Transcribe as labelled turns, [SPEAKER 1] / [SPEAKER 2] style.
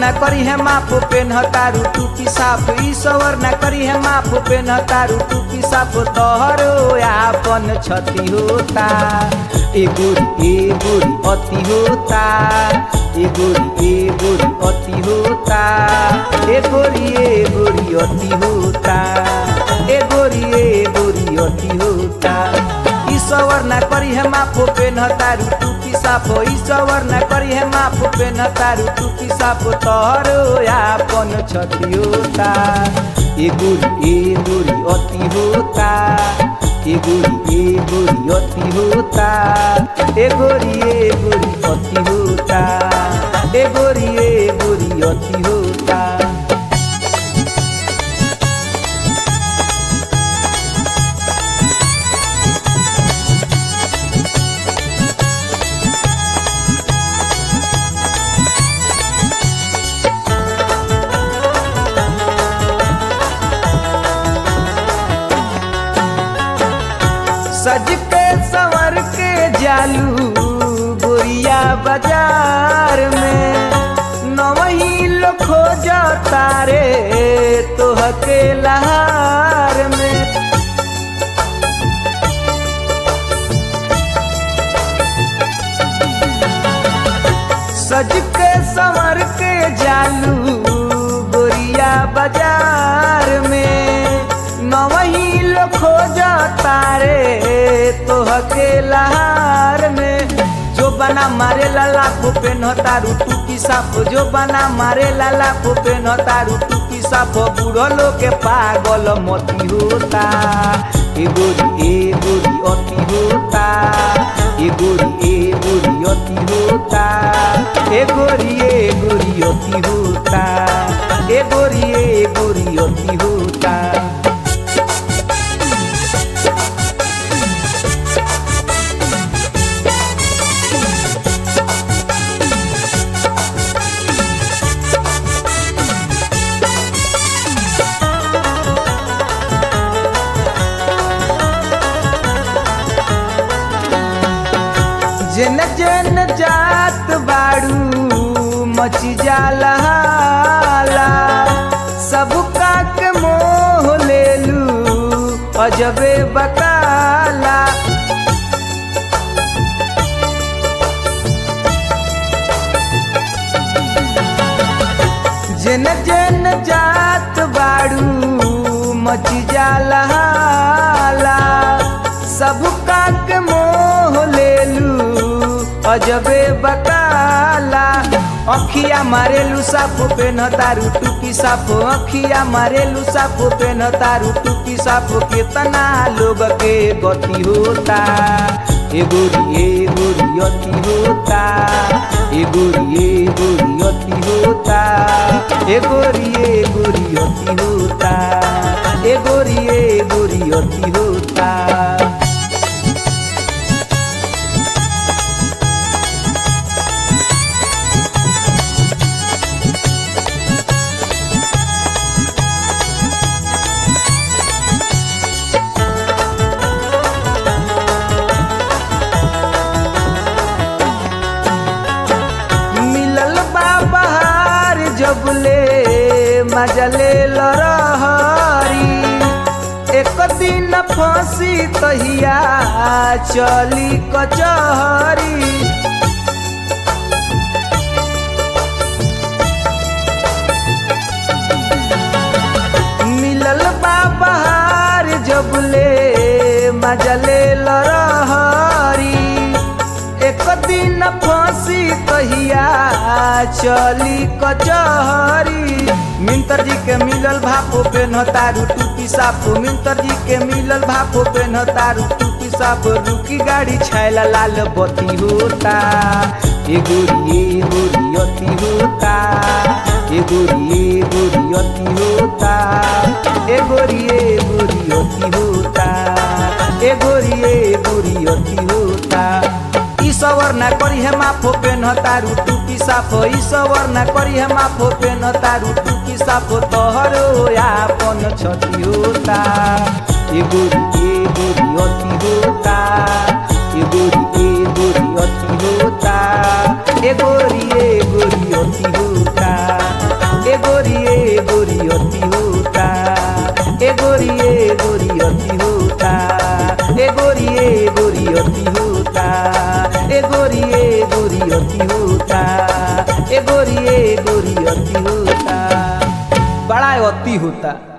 [SPEAKER 1] ना करी है माफ पेन तारू टूपी साफ ईश्वर ना करी है माफ पेन तारू टूपी साफ तोहरो आपन क्षति होता ए गोरी ए गोरी अति होता ए गोरी ए गोरी अति होता ए गोरी ए गोरी अति होता ए गोरी ए गोरी अति होता ईश्वर ना करी है माफ पेन तारू टूपी साफ ईश्वर ना करी है माफ पेन तारू टूपी साफ तोहरो आपन क्षति होता ए गोरी ए गोरी अति होता ए गोरी ए गोरी अति होता ए गोरी ए गोरी अति होता ए गोरी ए गोरी अति होता सज के संवर के जालू गोरिया बाजार में नवही लोग खोज तारे तोह के लहार में सज के संवर के जालू गोरिया बाजार में नवही लोग खोज तारे तोह के लहार में जो बना मारे लाला को पेन तारू टूपी साफ जो बना मारे लाला को पेन तारू टूपी साफ बूढ़ो लोग के पागल मती होता ए गोरी ए गोरी अति होता ए गोरी ए गोरी अति होता ए गोरी ए गोरी अति होता ए गोरी ए गोरी अति होता जन जन जात बाड़ू मची जाला हाला सब काक मोह लेलू अजबे बकाला जन जन जात बाड़ू मची जाला हाला सब काक मोह लेलू अजबे बकाला अखिया मारेलू साफ पेन तारू टूपी साफ अखिया मारेलू साफ पेन तारू टूपी साफ कितना लोग के गति होता ए गोरी ए गोरी अति होता ए गोरी ए गोरी अति होता ए गोरी ए गोरी अति होता ए गोरी ए गोरी अति होता मिलल बा बहार जबले मजले लरहरी एक दिन फांसी तहिया चली कचहरी मिलल बा बहार जबले मजले लरहरी एक दिन फांसी तहिया चली कचहरी मिंतर जी के मिलल भापो पे न तारू टूपी साफ मिंतर जी के मिलल भापो पे न तारू टूपी साफ रुकी गाड़ी छैला लाल बत्ती होता ए गोरी ए गोरी अति होता ए गोरी ए गोरी अति होता ए गोरी ए गोरी अति होता ए गोरी ए गोरी अति होता ईश्वर ना करी है माफो पेन तारू टूपी साफ ईश्वर ना करी है माफो पेन तारू टूपी साफ तोहरो आपन क्षति होता ए गोरी ए गोरी अति होता ए गोरी ए गोरी अति होता ए गोरी ए गोरी अति होता गोरी ए गोरी अति होता ए गोरी ए गोरी अति होता बड़ा अति होता